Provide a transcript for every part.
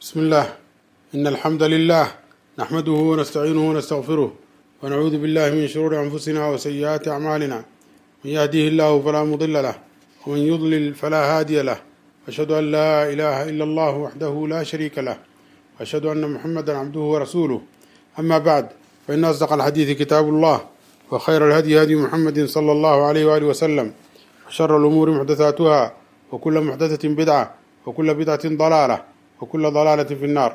بسم الله إن الحمد لله نحمده ونستعينه ونستغفره ونعوذ بالله من شرور أنفسنا وسيئات أعمالنا من يهديه الله فلا مضل له ومن يضلل فلا هادي له أشهد أن لا إله إلا الله وحده لا شريك له وأشهد أن محمدا عبده ورسوله أما بعد فإن أصدق الحديث كتاب الله وخير الهدي هدي محمد صلى الله عليه وآله وسلم وشر الأمور محدثاتها وكل محدثة بدعة وكل بدعة ضلالة وكل ضلaalة في الناar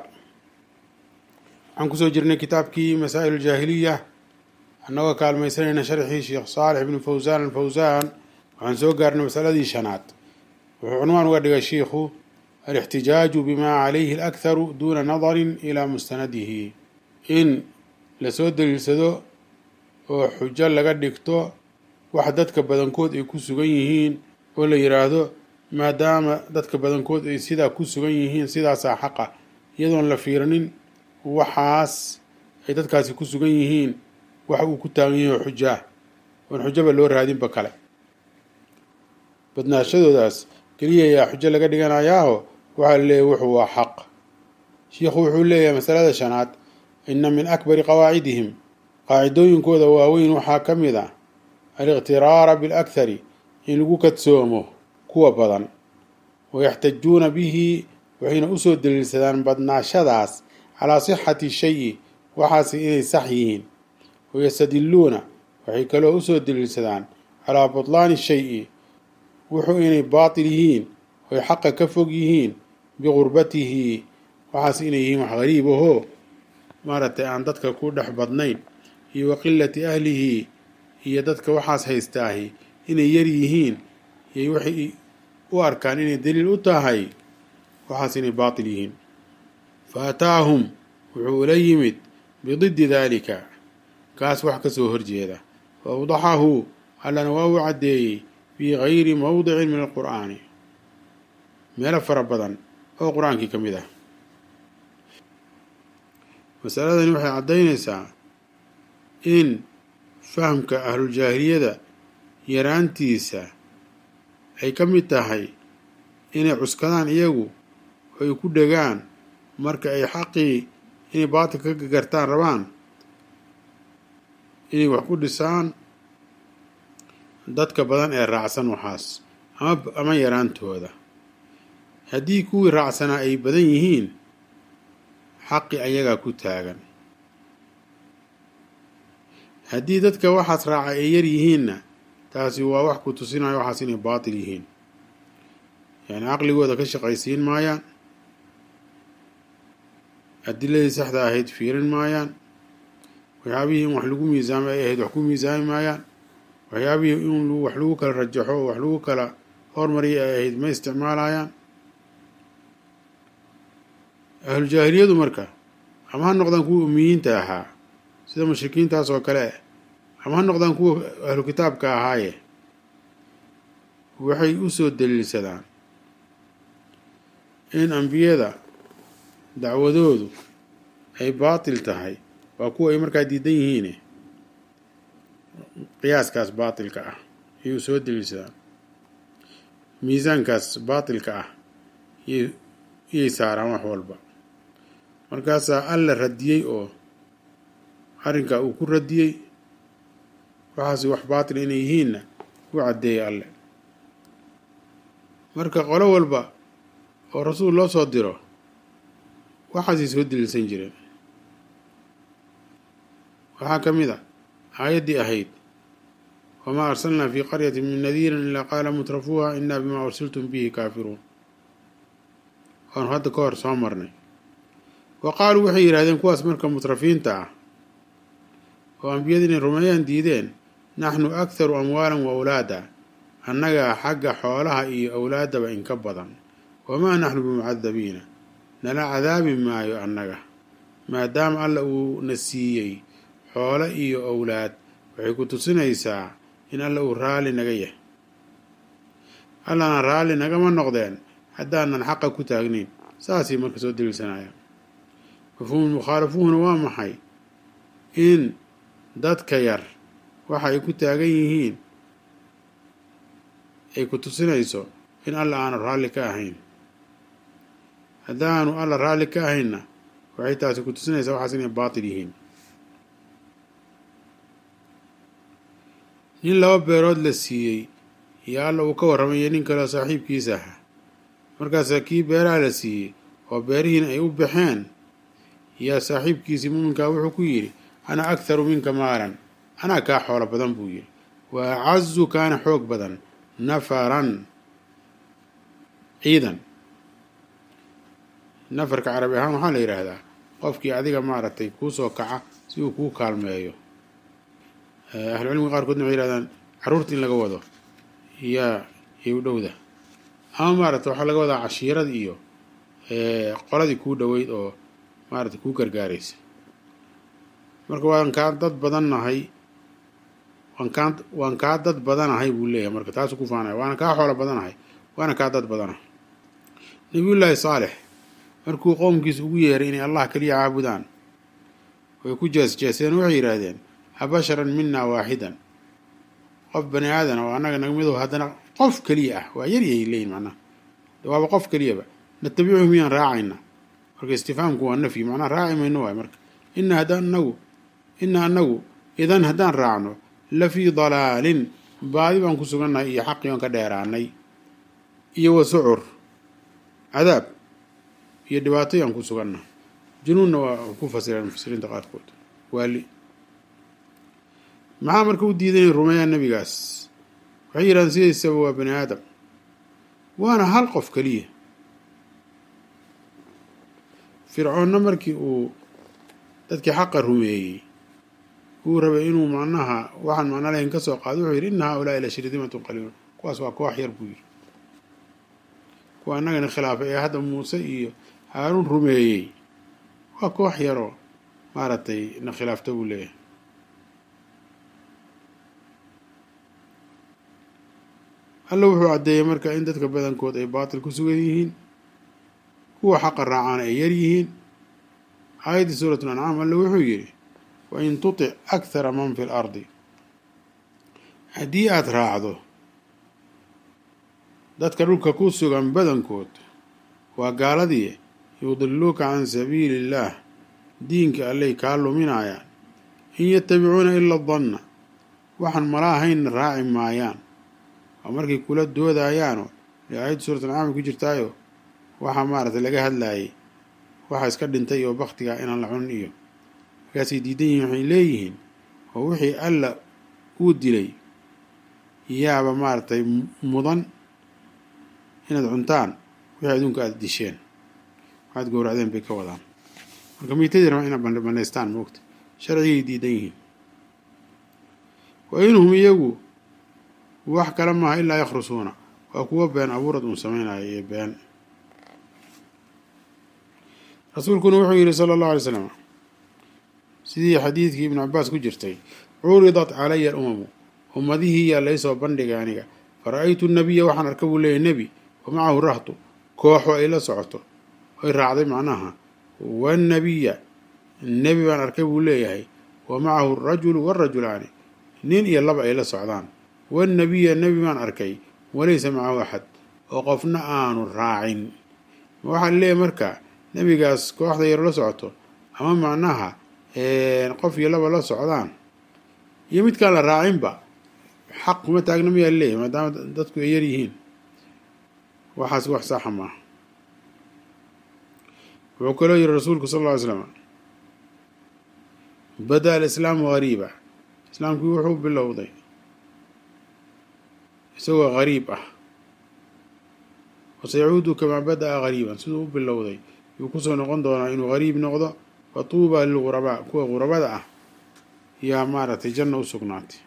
waxaan kusoo jirnay kitaabkii masaa'il الjaahiliya annagoo kaalmaysanayna sharxii sheekh saalix ibn fawsaan alfawsaan waxaan soo gaarnay masaladii shanaad wuxuu cunwaan uga dhigay shiikhu alاxtijaaju bima calayhi اlأkharu duna nadari ilى mustanadihi in lasoo daliilsado oo xujo laga dhigto wax dadka badankood ay ku sugan yihiin oo la yiraahdo maadaama dadka badankood ay sidaa ku sugan yihiin sidaasaa xaqa iyadoon la fiiranin waxaas ay dadkaasi ku sugan yihiin wax uu ku taagan yahay oo xujo ah oon xujaba loo raadinba kale badnaashadoodaas keliya ayaa xujo laga dhiganayaaho waxaa la leeyahy wuxuu waa xaq shiikhu wuxuu leeyahay masalada shanaad ina min akbari qawaacidihim qaacidooyinkooda waaweyn waxaa ka mid a aliqtiraara bilakhari in lagu kadsoomo kuwa badan wayaxtajuuna bihi waxayna usoo daliilsadaan badnaashadaas calaa sixati shayi waxaasi inay sax yihiin wayastadiluuna waxay kaloo usoo daliilsadaan calaa butlaani shayi wuxuu inay baatil yihiin oy xaqa ka fog yihiin biqurbatihi waxaas inay yihiin wax gariib ahoo maaragtay aan dadka ku dhex badnayn iyo wa qilati ahlihi iyo dadka waxaas haystaahi inay yar yihiin iyo waxay u arkaan inay daliil u tahay waxaas inay baatil yihiin fa ataahum wuxuu ula yimid bididdi daalika kaas wax ka soo horjeeda fa awdaxahu allana waa uu caddeeyey fii gayri mowdicin min alqur'aani meelo fara badan oo qur-aankii ka mid ah masaladani waxay caddaynaysaa in fahamka ahluljaahiliyada yaraantiisa ay ka mid tahay inay cuskadaan iyagu oo ay ku dhegaan marka ay xaqii inay baatilka ka gartaan rabaan inay wax ku dhisaan dadka badan ee raacsan waxaas ama ama yaraantooda haddii kuwii raacsanaa ay badan yihiin xaqi ayagaa ku taagan haddii dadka waxaas raaca ay yar yihiinna taasi waa wax ku tusinayo waxaas inay baatil yihiin yani caqligooda ka shaqaysiin maayaan adiladii saxda ahayd fiirin maayaan waxyaabihii in wax lagu miisaamay ay ahayd wax ku miisaami maayaan waxyaabihii in wax lagu kala rajaxo oo wax lagu kala hormariya ay ahayd ma isticmaalayaan ahlujaahiliyadu marka ama ha noqdaan kuwa umiyiinta ahaa sida mushrikiintaas oo kale ama ha noqdaan kuwa ahlu kitaabka ahaaye waxay usoo daliilsadaan in ambiyada dacwadoodu ay baatil tahay waa kuwa ay markaa diidan yihiine qiyaaskaas baatilka ah ayay usoo daliilsadaan miisaankaas baatilka ah iyay saaraan wax walba markaasaa alla radiyey oo arrinkaa uu ku radiyey waxaas wax baatil inay yihiinna u caddeeyay alle marka qolo walba oo rasuul loo soo diro waxaasay soo daliilsan jireen waxaa ka mid a aayaddii ahayd wamaa arsalnaa fii qaryatin min nadiirin ilaa qaala mutrafuuha inaa bimaa ursiltum bihi kaafiruun waanu hadda ka hor soo marnay wa qaaluu waxay yidhahdeen kuwaas marka mutrafiinta ah oo ambiyada inay rumeeyaan diideen naxnu akharu amwaalan wa awlaada annagaa xagga xoolaha iyo awlaaddaba inka badan wamaa naxnu bimucadabiina nala cadaabi maayo annaga maadaama alla uu na siiyey xoolo iyo owlaad waxay ku tusinaysaa in alla uu raalli naga yahay allana raalli nagama noqdeen haddaanan xaqa ku taagnayn saasay marka soo daliilsanayaan mafhuumul mukhaalafuhuna waa maxay in dadka yar waxa ay ku taagan yihiin ay ku tusinayso in alla aanu raalli ka ahayn haddaanu alla raalli ka ahayna waxay taasi ku tusinaysaa waxaas inay baatil yihiin nin laba beerood la siiyey iyo alla uu ka warramayo nin kaleo saaxiibkiisa ahaa markaasaa kii beeraha la siiyey oo beerihiina ay u baxeen yaa saaxiibkiisii muuminkaa wuxuu ku yidhi ana akharu minka maalan anaa kaa xoolo badan buu yidhi wa acazu kaana xoog badan nafaran ciidan nafarka carabi ahaan waxaa la yidhaahdaa qofkii adiga maaragtay kuu soo kaca si uu kuu kaalmeeyo ahlucilmiga qaarkoodna waxay yihahdaan carruurta in laga wado yaa yay u dhowda ama maaragtay waxaa laga wadaa cashiirad iyo qoladii kuu dhoweyd oo maaragtay kuu gargaaraysa marka waan kaa dad badannahay waan kaa waan kaa dad badanahay buu leeyahay marka taasuu ku faanaya waana kaa xoolo badanahay waana kaa dad badanahay nabiyullaahi saalex markuu qowmkiisa ugu yeeray inay allah keliya caabudaan way ku jees-jeeseen waxay yidhaahdeen habasharan minaa waaxidan qof bani aadan oo annaga naga midow haddana qof keliya ah waa yaryay leeyihin macnaha waaba qof keliyaba natabicuhu miyaan raacayna marka istifaamku waa nafyi macnaha raaci mayno waay marka ina haddaan anagu ina anagu idan haddaan raacno la fii dalaalin baadi baan ku sugannahay iyo xaqii oon ka dheeraanay iyo wa sucur cadaab iyo dhibaatoyaan ku sugannahay junuunna waa ku fasireen mufasiriinta qaarkood waali maxaa marka u diiday inay rumeeyaan nebigaas waxay yidhahdeen sidaysaba waa bani aadam waana hal qof keliya fircoonna markii uu dadkii xaqa rumeeyey uu rabay inuu macnaha waxaan macno lahayn ka soo qaado wuxuu yidhi inna haa-ulaa'i la shirdimatun qaliilun kuwaas waa koox yar buu yidhi kuwa annagana khilaafay ee hadda muuse iyo haaruun rumeeyey waa koox yaroo maaragtay na khilaafta buu leeyahay alla wuxuu caddeeyey marka in dadka badankood ay baatil ku sugan yihiin kuwa xaqa raacaan ay yar yihiin aayaddii suuratul ancaam alle wuxuu yidhi wa in tutic akhara man fi l ardi haddii aada raacdo dadka dhulka ku sugan badankood waa gaaladii yudiluuka can sabiili illaah diinka allay kaa luminayaan in yatabicuuna ila danna waxaan mala ahaynna raaci maayaan oo markay kula doodayaanoo dee aayadda suuratul ancaam ku jirtaayo waxaa maaragtay laga hadlaayay waxaa iska dhintay oo baktiga inaan la cunin iyo markaasay diidan yihiin waxay leeyihiin oo wixii alla uu dilay yaaba maaragtay mudan inaad cuntaan wixii adduunka aada disheen waxaad gowracdeen bay ka wadaan marka miitadii raba inaad banaystaan moogta sharcigay diidan yihiin wa inhum iyagu wax kale maaha ilaa yakhrusuuna waa kuwa been abuurad uun sameynaya iyo been rasuulkuna wuxuu yidhi sala allahu alay slam sidii xadiidkii ibnu cabaas ku jirtay curidat calaya alumamu ummadihii yaa laysoo bandhigay aniga fara-aytu nabiya waxaan arka buu leeyahy nebi wa macahu rahtu kooxo ay la socoto oy raacday macnaha wannabiya nebi baan arkay buu leeyahay wa macahu arajulu waarajulaani nin iyo laba ay la socdaan wannabiya nebi baan arkay walaysa macahu axad oo qofna aanu raacin ma waxaa leeyahay marka nebigaas kooxda yaro la socoto ama macnaha qof iyo laba la socdaan iyo midkaan la raacinba xaq kuma taagna mayaa leeyahay maadaama dadku ay yar yihiin waxaas wax saxa maaha wuxuu kaloo yihi rasuulku sal lla ly slam bada alislaamu gariiba islaamkii wuxuu bilowday isagoo gariib ah wasayacuudu kamaa bada-a gariiban siduu u bilowday yuu kusoo noqon doonaa inuu gariib noqdo fa tuuba lilgurabaa kuwa gurabada ah yaa maaragtay janna u sugnaatay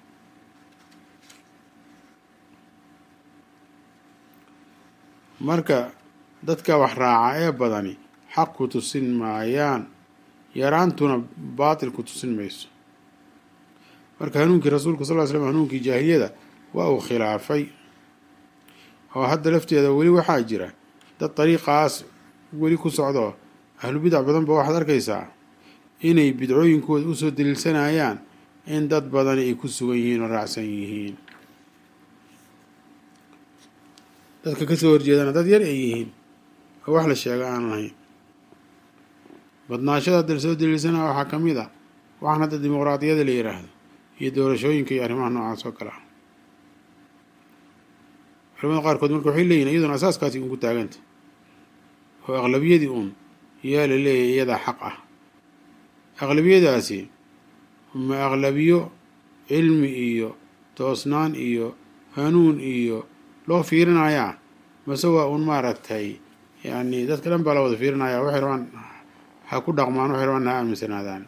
marka dadka wax raaca ee badani xaq ku tusin maayaan yaraantuna baatil ku tusin mayso marka hanuunkii rasuulku sal ly slam hanuunkii jaahiliyada waa uu khilaafay oo hadda lafteeda weli waxaa jira dad dariiqaas weli ku socdo ahlu bidac badan ba waxaad arkaysaa inay bidcooyinkooda usoo daliilsanayaan in dad badani ay ku sugan yihiin oo raacsan yihiin dadka kasoo horjeedana dad yar ay yihiin oo wax la sheega aan lahayn badnaashada hadda lasoo daliilsana waxaa ka mid ah waxaan hadda dimuqraadiyada la yidhaahdo iyo doorashooyinka iyo arrimaha noocaas oo kale ah culamada qaarkood marka waxay leeyihin iyaduna asaaskaasi uun ku taaganta oo aqlabiyadii uun yaa la leeyahay iyadaa xaq ah aqlabiyadaasi ma aqlabiyo cilmi iyo toosnaan iyo hanuun iyo loo fiirinayaa mase waa uun maaragtay yacni dadka dhan baa la wada fiirinaya waxay rabaan ha ku dhaqmaan waxay rabaan ha aaminsanaadaan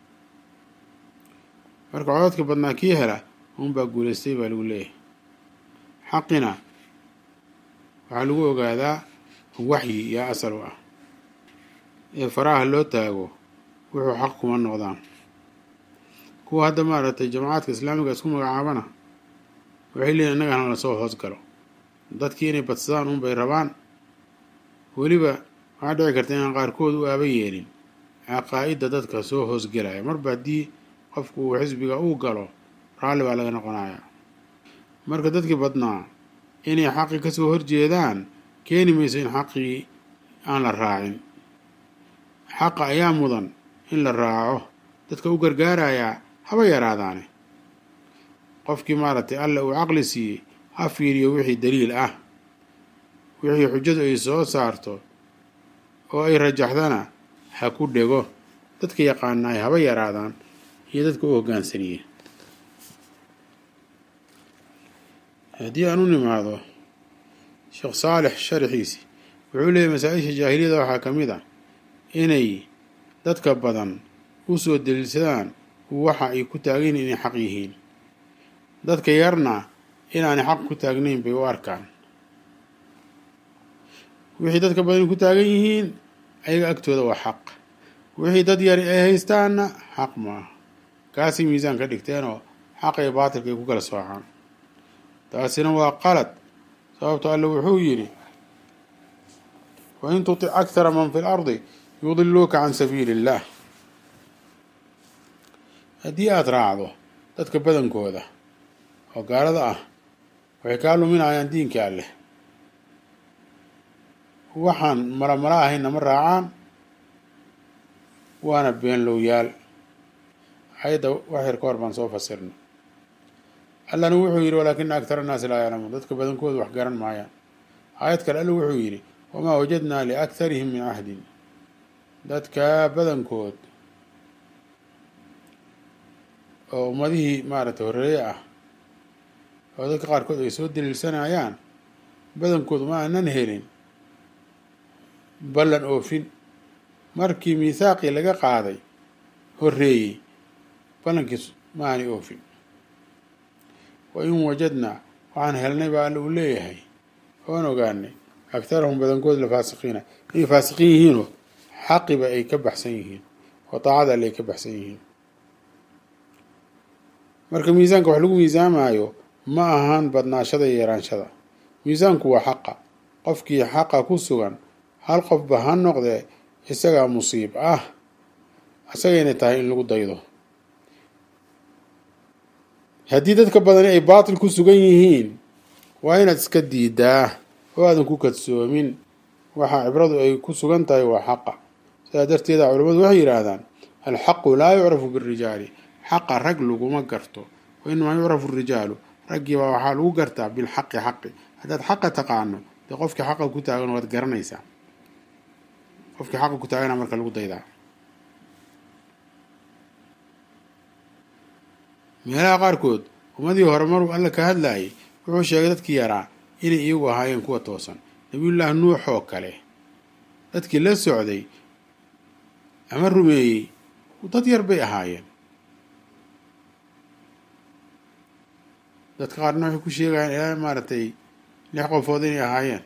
marka codadka badnaa kii hela uunbaa guulaystay baa lagu leeyahay xaqina waxaa lagu ogaadaa waxyi yaa asal u ah ee faraha loo taago wuxuu xaq kuma noqdaan kuwa hadda maaragtay jamacaadka islaamiga isku magacaabana waxay leeyihin innagana lasoo hoos galo dadkii inay badsadaan uun bay rabaan weliba waxaa dhici karta inaan qaarkood u aaba yeelin caqaa'idda dadka soo hoosgelaya marba haddii qofku uu xisbiga uu galo raalli baa laga noqonayaa marka dadkii badnaa inay xaqii kasoo horjeedaan keeni mayso in xaqii aan la raacin xaqa ayaa mudan in la raaco dadka u gargaarayaa haba yaraadaane qofkii maaragtay alla uu caqli siiyey ha fiiriyo wixii daliil ah wixii xujadu ay soo saarto oo ay rajaxdana ha ku dhego dadka yaqaanaay haba yaraadaan iyo dadka u hoggaansaniye haddii aan u nimaado sheekh saalex sharaxiisi wuxuu leeyahy masaa-isha jaahiliyada waxaa ka mid ah inay dadka badan u soo daliilsadaan waxa ay ku taagan inay xaq yihiin dadka yarna inaanay xaq ku taagnayn bay u arkaan wixii dadka badan ku taagan yihiin ayaga agtooda waa xaq wixii dad yari ay haystaanna xaq maaha kaasay miisaan ka dhigteenoo xaq iyo baatilka ay ku kala soocaan taasina waa qalad sababto alle wuxuu yidhi wain tutic akhara man fi lardi yudiluuka can sabiili illaah haddii aada raacdo dadka badankooda oo gaalada ah waxay kaa luminayaan diinka alleh waxaan malamala ahaynna ma raacaan waana beenlowyaal ayadda wax yar ka hor baan soo fasirna allana wuxuu yidhi walaakina aktara annaasi laa yaclamuun dadka badankoodu wax garan maayaan aayad kale alla wuxuu yidhi wamaa wajadnaa liaktarihim min cahdin dadka badankood oo ummadihii maaragtay horreeye ah oo dadka qaarkood ay soo daliilsanayaan badankoodu ma aanan helin ballan oofin markii miithaaqii laga qaaday horreeyey ballankiis ma aanay oofin wa in wajadnaa waxaan helnay baa alla uu leeyahay oon ogaanay agtarahum badankood la faasiqiina inay faasiqiin yihiinoo xaqiba ay ka baxsan yihiin oo daacada alle ay ka baxsan yihiin marka miisaanka wax lagu miisaamaayo ma ahaan badnaashada iyo yaraanshada miisaanku waa xaqa qofkii xaqa ku sugan hal qofba ha noqdee isagaa musiib ah isagayna tahay in lagu daydo haddii dadka badani ay baatil ku sugan yihiin waa inaad iska diidaa oo aadan ku kadsoomin waxa cibradu ay ku sugan tahay waa xaqa sidaa darteeda culimmadu waxay yidhaahdaan alxaqu laa yucrafu birijaali xaqa rag laguma garto wa inamaa yucrafu rijaalu raggiibaa waxaa lagu gartaa bilxaqi xaqi haddaad xaqa taqaano dee qofkii xaqa ku taagan waad garanaysaa qofkii xaqa ku taagana marka lagu daydaa meelaha qaarkood ummadii hore maruu alla ka hadlaayay wuxuu sheegay dadkii yaraa inay iyagu ahaayeen kuwa toosan nabiyullaahi nuux oo kale dadkii la socday ama rumeeyey dad yar bay ahaayeen dadka qaarna waxay ku sheegayaan ilaa maaragtay lix qofood inay ahaayeen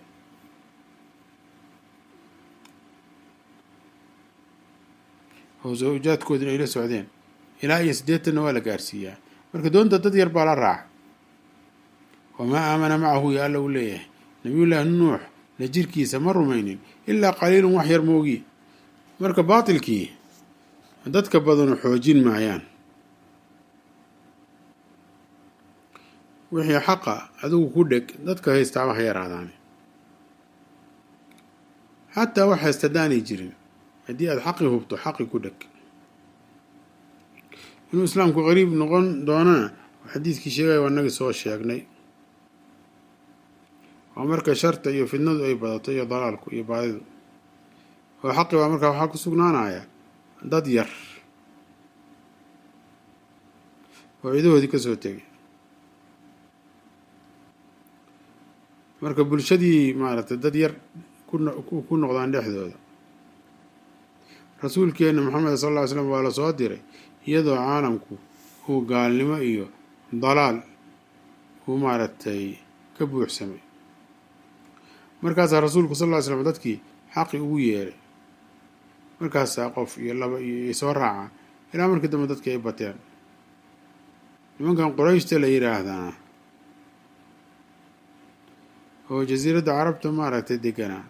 oo zawjaadkoodina ay la socdeen ilaa iyo siddeetanna waa la gaarsiiyaa marka doonta dad yar baa la raaca wamaa aamana macahu ya alla uu leeyahay nabiyullaahi nuux la jirkiisa ma rumaynin ilaa qaliilun wax yar moogi marka baatilkii dadka badanu xoojin maayaan wixii xaqa adigu ku dheg dadka haystaaba ha yaraadaane xataa wax haysta haddaanay jirin haddii aada xaqi hubto xaqi ku dheg inuu islaamku qariib noqon doonana xadiidkii sheegaya waa nagii soo sheegnay waa marka sharta iyo fidnadu ay badato iyo dalaalku iyo baadidu oo xaqi baa markaa waxaa ku sugnaanaya dad yar oo ciidahoodii ka soo tegay marka bulshadii maaragtay dad yar ku noqdaan dhexdooda rasuulkeena maxamed sal lla ly slam waa la soo diray iyadoo caalamku uu gaalnimo iyo dalaal uu maaragtay ka buuxsamay markaasaa rasuulku sal ll ly slam dadkii xaqi ugu yeeray markaasaa qof iyo laba iyo soo raaca ilaa markii dambe dadkii ay bateen nimankan qurayshta la yidhaahdaa oo jasiiradda carabta maaragtay deganaa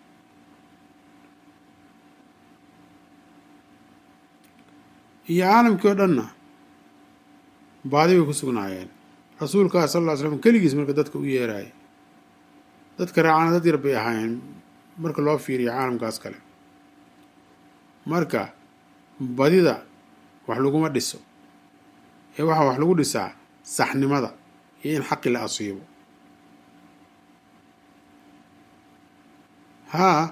iyo caalamkii oo dhanna baadi bay ku sugnaayeen rasuulkaa sal lla ly slam keligiis marka dadka u yeeraayay dadka raacana dad yar bay ahaayeen marka loo fiiriyo caalamkaas kale marka badida wax laguma dhiso ee waxaa wax lagu dhisaa saxnimada iyo in xaqi la asiibo haa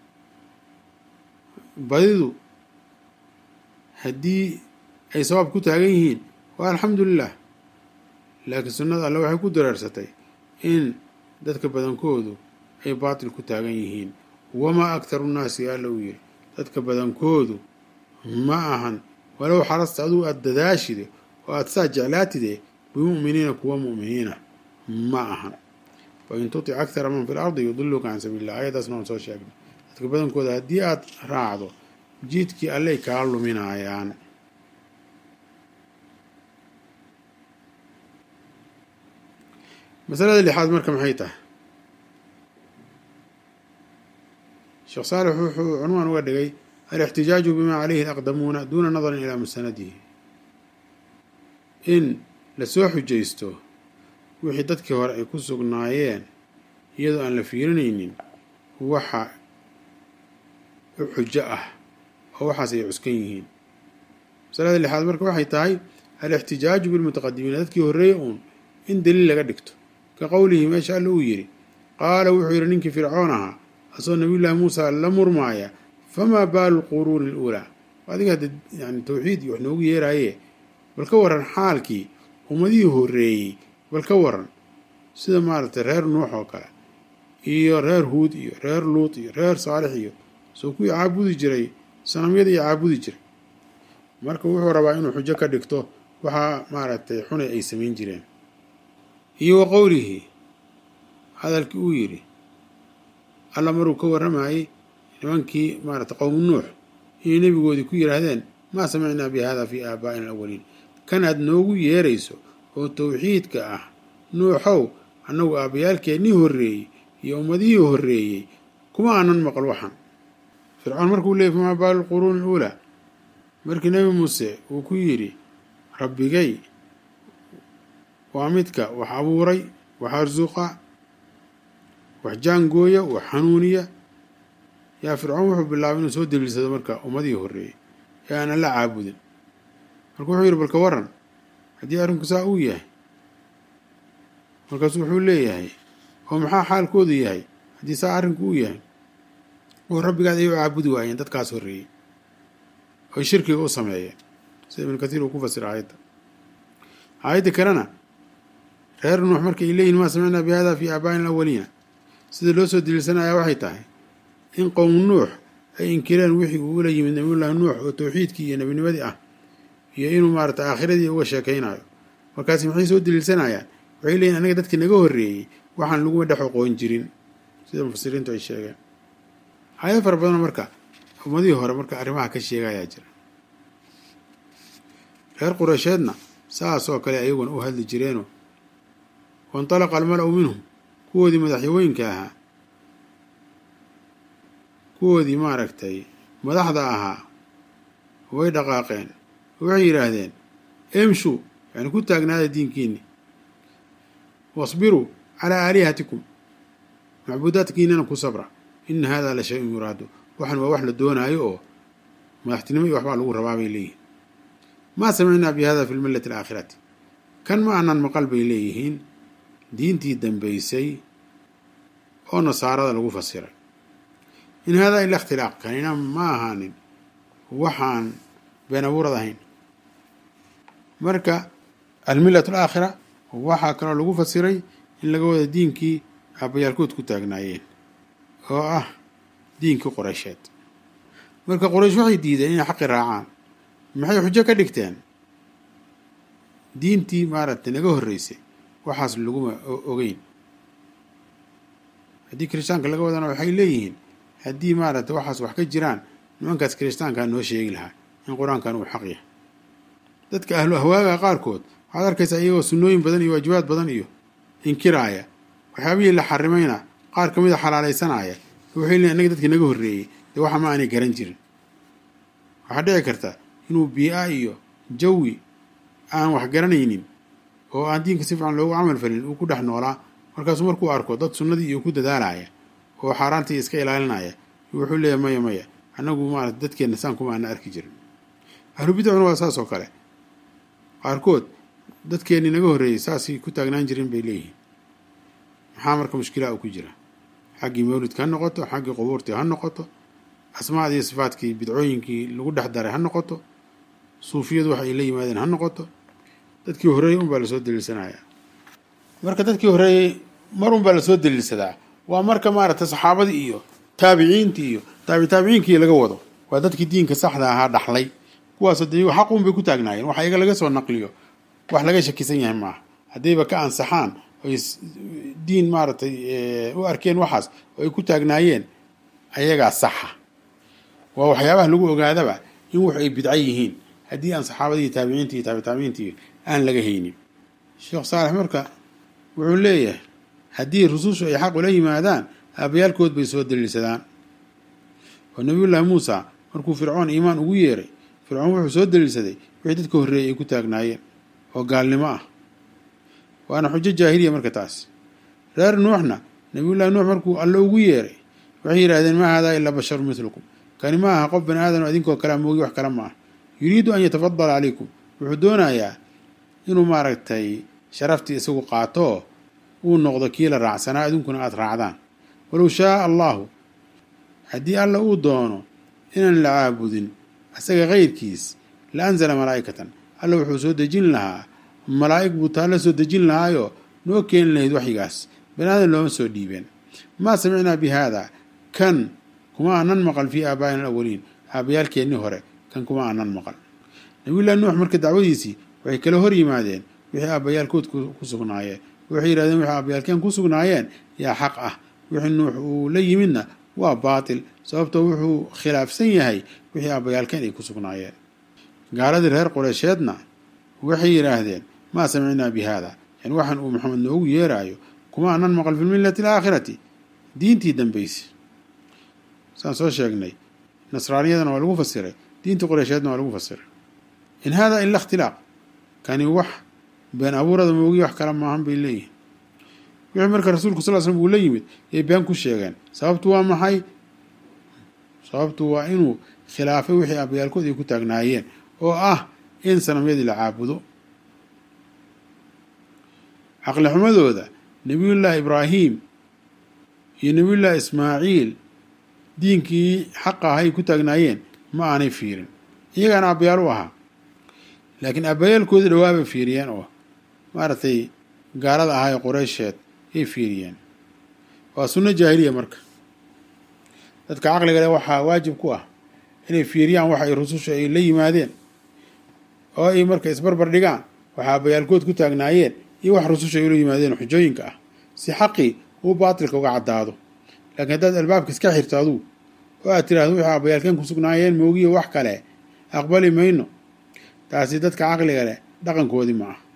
badidu haddii ay sabaab ku taagan yihiin waa alxamdulilah laakiin sunnada alle waxay ku dareersatay in dadka badankoodu ay baatil ku taagan yihiin wamaa aktaru nnaasi alla uu yiri dadka badankoodu ma ahan walow xarasta adugu aada dadaashide oo aada saa jeclaatide bimu'miniina kuwa mu'miniina ma ahan wain tutic aktara man fi lardi yudiluka can sabiili illah ayadaasna waan soo sheegnay dadka badankooda haddii aada raacdo jiidkii alley kaa luminaayaan masalada lixaad marka maxay tahay sheekh saalix wuxuu cunwaan uga dhigay alixtijaaju bimaa calayhi alaqdamuuna duuna nadarin ilaa musanadihi in lasoo xujaysto wixii dadkii hore ay ku sugnaayeen iyadoo aan la fiirinaynin waxa u xujo ah oo waxaas ay cuskan yihiin masalada lixaad marka waxay tahay alixtijaaju bilmutaqadimiina dadkii horreeye uun in daliil laga dhigto ka qowlihi meesha alla uu yidhi qaala wuxuu yidhi ninkii fircoon ahaa asagoo nabiyullaahi muusa la murmaaya famaa baalu lquruuni aluulaa adiga hadda yani tawxiid iyo wax noogu yeeraaye bal ka waran xaalkii ummadihii horreeyey bal ka waran sida maaragtay reer nuux oo kale iyo reer huud iyo reer luut iyo reer saalix iyo soo kuwii caabudi jiray sanamyada iyo caabudi jiray marka wuxuu rabaa inuu xujo ka dhigto waxaa maaragtay xunay ay samayn jireen iyo wa qowlihi hadalkii uu yidhi alla maruu ka warramayey nimankii maaragtay qowmu nuux inay nebigoodii ku yidhaahdeen maa samicnaa bi hada fii aabaa'ina alawaliin kan aad noogu yeerayso oo tawxiidka ah nuuxow annagu aabbayaalkeennii horreeyey iyo ummadihii horreeyey kuma aanan maqal waxan fircoon markuu leeyay famaa baalu lquruuni aluulaa markii nebi muuse uu ku yidhi rabbigay waa midka wax abuuray wax arsuqa wax jaangooya wax xanuuniya yaa fircoon wuxuu bilaabay inuu soo daliilsado marka ummadihii horreeyey ee aanan la caabudin marka wuxuu yidhi balka waran haddii arrinku saa uu yahay markaasu wuxuu leeyahay oo maxaa xaalkoodu yahay haddii saa arrinku uu yahay oo rabbigaad ay u caabudi waayeen dadkaas horreeyey oy shirkiga u sameeyeen sida ibnu kathiir uu ku fasira aayadda aayadda kalena reer nuux marka ay leeyihin maa samicnaa bi hada fii aabaa'ina alawaliina sida loo soo daliilsanaya waxay tahay in qowm nuux ay inkireen wixii uu ula yimid nabiyullaahi nuux oo tawxiidkii iyo nebinimadii ah iyo inuu maarata aakhiradii uga sheekaynayo markaasi maxay soo daliilsanayaan waxay leeyihin anaga dadkii naga horreeyey waxaan laguma dhex oqoon jirin sida mufasiriintu ay sheegeen aayad fara badanoo marka ummadihii hore marka arrimaha ka sheegayaa jira reer qureysheedna saas oo kale ayaguna u hadli jireenoo waintalaqa almala-u minhum kuwoodii madaxyawooyinka ahaa kuwoodii maaragtay madaxda ahaa way dhaqaaqeen waxay yidhaahdeen emshu yani ku taagnaada diinkiinni wasbiruu calaa aalihatikum macbuudaadkiinana ku sabra ina hada la shay-un yuraadu waxan waa wax la doonaayo oo madaxtinimo iyo waxbaa lagu rabaa bay leeyihin maa samicnaa bi hada fi lmillati alaakhirati kan ma aanan maqal bay leeyihiin diintii dambaysay oo nasaarada lagu fasiray in haadaa ila ikhtilaaq kanina ma ahaanin waxaan been abuurad ahayn marka almillatu alaakhira waxaa kaloo lagu fasiray in laga wada diinkii aabayaalkood ku taagnaayeen oo ah diinkii qoreysheed marka qoraysh waxay diideen inay xaqi raacaan maxay xujo ka dhigteen diintii maaragtay naga horreysay waxaas laguma ogeyn haddii kiristaanka laga wadana waxay leeyihiin haddii maaragtay waxaas wax ka jiraan nimankaas kiristaankaa noo sheegi lahaa in qur-aankan uu xaq yahay dadka ahlu ahwaaga qaarkood waxaad arkaysaa iyagoo sunnooyin badan iyo waajibaad badan iyo inkiraaya waxyaabihii la xarimayna qaar ka mid a xalaalaysanaya waxay leeyiin annaga dadkii naga horreeyey dee waxa ma aanay garan jirin waxaa dhici karta inuu bii-a iyo jawi aan wax garanaynin oo aan diinka si fiican loogu camal falin uu ku dhex noolaa markaasuu markuu arko dad sunnadii iyo ku dadaalaya oo xaaraantii iska ilaalinaya wuxuu leeyahay maya maya annagu maarata dadkeenna saan kuma aana arki jirin ahlu bidacuna waa saas oo kale qaarkood dadkeennii naga horreeyey saasay ku taagnaan jirin bay leeyihiin maxaa marka mushkilaa uu ku jira xaggii mawlidka ha noqoto xaggii qubuurtii ha noqoto asmaadii iyo sifaadkii bidcooyinkii lagu dhex daray ha noqoto suufiyadu wax ay la yimaadeen ha noqoto dadkii horreeyey unbaa lasoo daliilsanaya marka dadkii horreeyey mar unbaa lasoo daliilsadaa waa marka maaragtay saxaabadii iyo taabiciintii iyo taabitaabiciinkii laga wado waa dadkii diinka saxda ahaa dhaxlay kuwaasoo de iyagu xaq unbay ku taagnaayeen waxa iyaga laga soo naqliyo wax laga shakisan yahay maaha haddayba ka ansaxaan oy diin maaragtay u arkeen waxaas oo ay ku taagnaayeen ayagaa saxa waa waxyaabaha lagu ogaadaba in wax ay bidco yihiin haddii aan saxaabadii taabiciinti iyo taabitaabiciintii aan laga haynin sheekh saalex marka wuxuu leeyahay haddii rusushu ay xaq ula yimaadaan aabayaalkood bay soo daliilsadaan oo nabiyullaahi muusa markuu fircoon iimaan ugu yeeray fircoon wuxuu soo daliilsaday wixii dadka horreeyey ay ku taagnaayeen oo gaalnimo ah waana xujo jaahiliya marka taas reer nuuxna nabiyullahi nuux markuu alle ugu yeeray waxay yidhahdeen maa haadaa ilaa basharu midlukum kani ma aha qof bani aadam idinkoo kalea moogi wax kale ma ah yuriidu an yatafadala calaykum wuxuu doonayaa inuu maaragtay sharaftii isagu qaato uu noqdo kii la raacsanaa idinkuna aada raacdaan walow shaaa allahu haddii alla uu doono inaan la caabudin isaga kayrkiis la anzala malaa'ikatan alla wuxuu soo dejin lahaa malaa'ig buu taa la soo dejin lahaayoo noo keeni lahayd waxyigaas bani aadan looma soo dhiibeen maa samicnaa bi haada kan kuma aanan maqal fii aabaa'ina alawaliin aabayaalkeennii hore kan kuma aanan maqal nabiyullahi nuux marka dacwadiisii waxay kala hor yimaadeen wixii aabbayaalkood ku sugnaayeen waxay yidhahdeen wixii aabbayaalkeen ku sugnaayeen yaa xaq ah wixii nuux uu la yimidna waa baatil sababtoo wuxuu khilaafsan yahay wixii aabbayaalkeen ay ku sugnaayeen gaaladii reer qureysheedna waxay yidhaahdeen maa samicnaa bi haada yani waxaan uu maxamed noogu yeeraayo kuma aanan maqal fi lmillati alaakhirati diintii dambayse saan soo sheegnay nasraaniyadana waa lagu fasiray diintii qureysheedna waa lagu fasiray in hada ila ikhtilaaq kani wax been abuurada moogiya wax kale maahan bay leeyihin wixii marka rasuulku sal slm uu la yimid yay been ku sheegeen sababtu waa maxay sababtu waa inuu khilaafay wixii abayaalkood ay ku taagnaayeen oo ah in sanamyadii la caabudo caqli xumadooda nebiyullaahi ibraahim iyo nebiyullaahi ismaaciil diinkii xaqa ahay ku taagnaayeen ma aanay fiirin iyagaana aabbayaal u ahaa laakiin aabbayaalkoodii dhawaabay fiiriyeen oo maaragtay gaalada ahaa ee qureysheed yay fiiriyeen waa sunno jaahiliya marka dadka caqliga leh waxaa waajib ku ah inay fiiriyaan waxa ay rususha ay la yimaadeen oo ay marka isbarbar dhigaan waxa aabbayaalkood ku taagnaayeen iyo wax rususha ay ula yimaadeen xujooyinka ah si xaqii uu baatilka uga caddaado laakiin haddaad albaabka iska xirto aduu oo aad tiraahdo wixii aabbayaalkeen ku sugnaayeen moogiyo wax kale aqbali mayno taasi dadka caqliga leh dhaqankoodii ma ah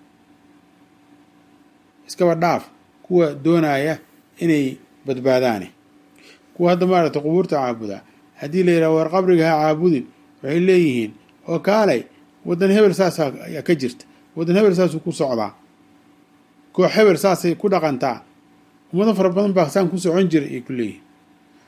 iskaba dhaaf kuwa doonaya inay badbaadaane kuwa hadda maaragtay qubuurta caabudaa haddii la yidhaha war qabriga ha caabudin waxay leeyihiin oo kaalay waddan hebel saasaa ayaa ka jirta waddan hebel saasuu ku socdaa koox hebel saasay ku dhaqantaa ummado fara badan baa saan ku socon jira ay ku leeyihiin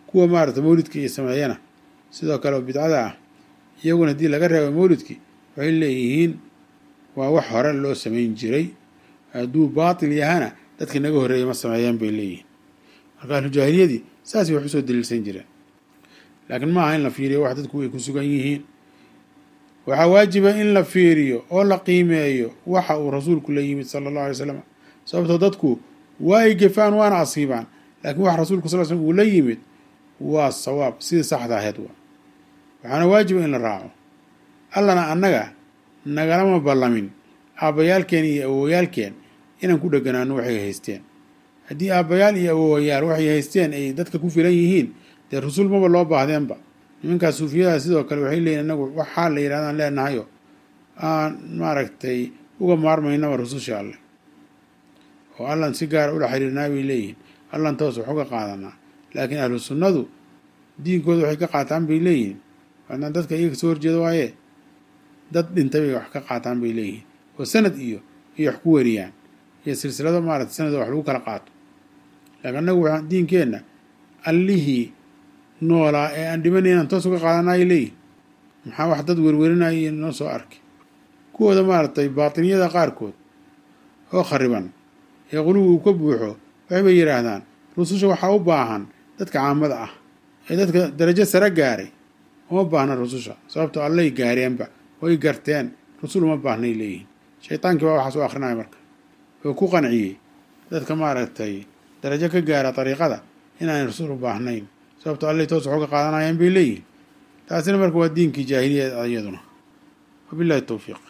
kuwa maarata mawlidka iyo sameeyana sidoo kale oo bidcada ah iyaguna haddii laga reebo mawlidkii waxay leeyihiin waa wax hore loo samayn jiray hadduu baatil yahana dadkii naga horreeyay ma sameeyeen bay leeyihiin marka ahlujaahiliyadii saasay wax usoo daliilsan jireen laakiin ma aha in la fiiriyo wax dadku ay ku sugan yihiin waxaa waajiba in la fiiriyo oo la qiimeeyo waxa uu rasuulku la yimid sala allahu alay slam sababtoo dadku waa ay gefaan waana asiibaan laakiin waxa rasuulku sal slm uu la yimid waa sawaab sidii saxda ahayd waa waxaana waajiba in la raaco allana annaga nagalama ballamin aabbayaalkeen iyo awoowayaalkeen inaan ku dheganaano waxay haysteen haddii aabbayaal iyo awoowayaal waxay haysteen ay dadka ku filan yihiin dee rasuul maba loo baahdeenba nimankaas suufiyadaha sidoo kale waxay leeyihin anagu waxaa la yidhahdaan leenahayo aan maaragtay uga maarmaynaba rususha alleh oo allan si gaara ula xiriirnaa bay leeyihiin allan toos wax uga qaadanaa laakiin ahlu sunnadu diinkooda waxay ka qaataan bay leeyihiin waadnaan dadka iyaga kasoo horjeeda waaye dad dhintay bay wax ka qaataan bay leeyihiin oo sanad iyo iyo wax ku wariyaan iyo silsilado maarata sanado wax lagu kala qaato laakiin annagu waxaa diinkeenna allihii noolaa ee aan dhimanay inaan toos uga qaadanaayo leeyihin maxaa wax dad werwerinaya iyo noo soo arkay kuwooda maaragtay baatiniyada qaarkood oo khariban ee quluwi uu ka buuxo waxaybay yidhaahdaan rususha waxaa u baahan dadka caamada ah ee dadka darajo sare gaaray uma baahna rususha sababtoo allay gaareenba way garteen rusul uma baahnay leeyihiin shaytaankii baa waxaas u akrinaya marka oo ku qanciyey dadka maaragtay darajo ka gaara dariiqada inaanay rasul u baahnayn sababtoo allay toos wax uga qaadanayaan bay leeyihin taasina marka waa diinkii jaahiliya iyaduna wabillahi towfiiq